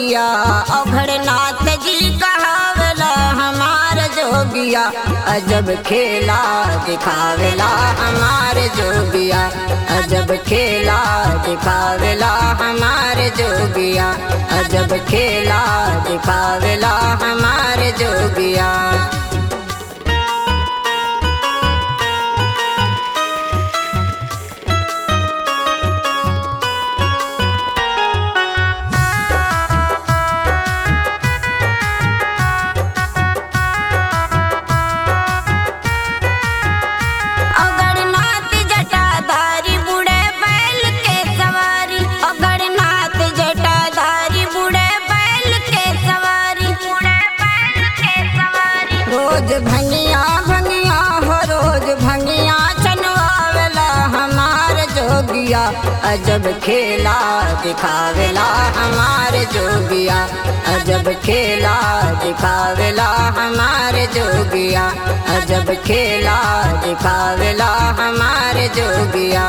जोगिया अघड़नाथ जी कहावेला हमार जोगिया अजब खेला दिखावेला हमार जोगिया अजब खेला दिखावेला हमार जोगिया अजब खेला दिखावेला हमार जोगिया अगरनाथ जटाधारी बूढ़े बैल के सवारी अगरनाथ जटाधारी बूढ़े बैल के सवारी बूढ़े बैल के सवारी रोज भंगिया भंगिया हो रोज भंगिया चनवावेला हमार जोगिया अजब खेला दिखावेला हमार जोगिया अजब खेला दिखावेला हमार जोगिया अजब खेला दिखावेला हमार जोगिया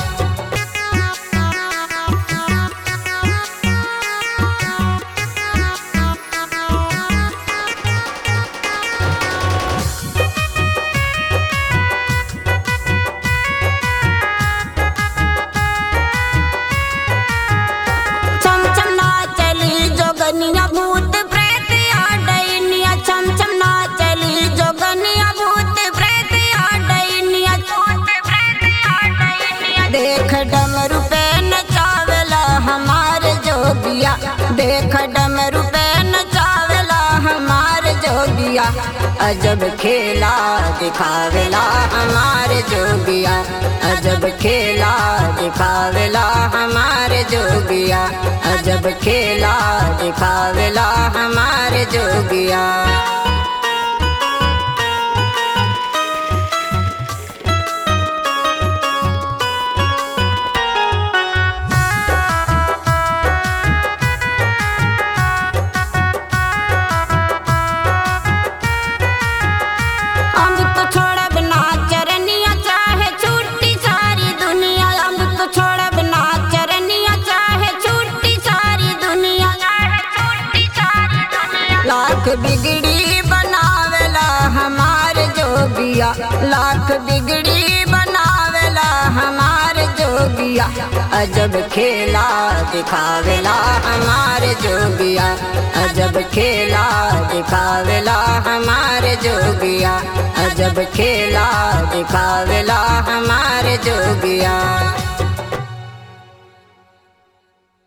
चमचम ना चली जोगनिया भूत प्रेत आ डैनिया चमचम ना चली जोगनिया भूत प्रेत आ डैनिया भूत प्रेत आ डैनिया देख डमरू पे नचावेला हमार जोगिया देख डमरू पे नचावेला हमार जोगिया अजब खेला दिखावेला हमार जोगिया अजब खेला दिखावेला हमार जोगिया अजब खेला दिखावेला हमार जोगिया अब तो छोड़ब ना चरनिया चाहे छूटी सारी दुनिया अब तो छोड़ब ना चरनिया चाहे छूटी सारी दुनिया चाहे छूटी सारी दुनिया लाख बिगड़ी बनावेला हमार जोगिया लाख बिगड़ी बनावेला हमार जोगिया अजब खेला दिखावेला हमार जोगिया अजब खेला दिखावेला हमार जोगिया अजब खेला दिखावेला हमार जोगिया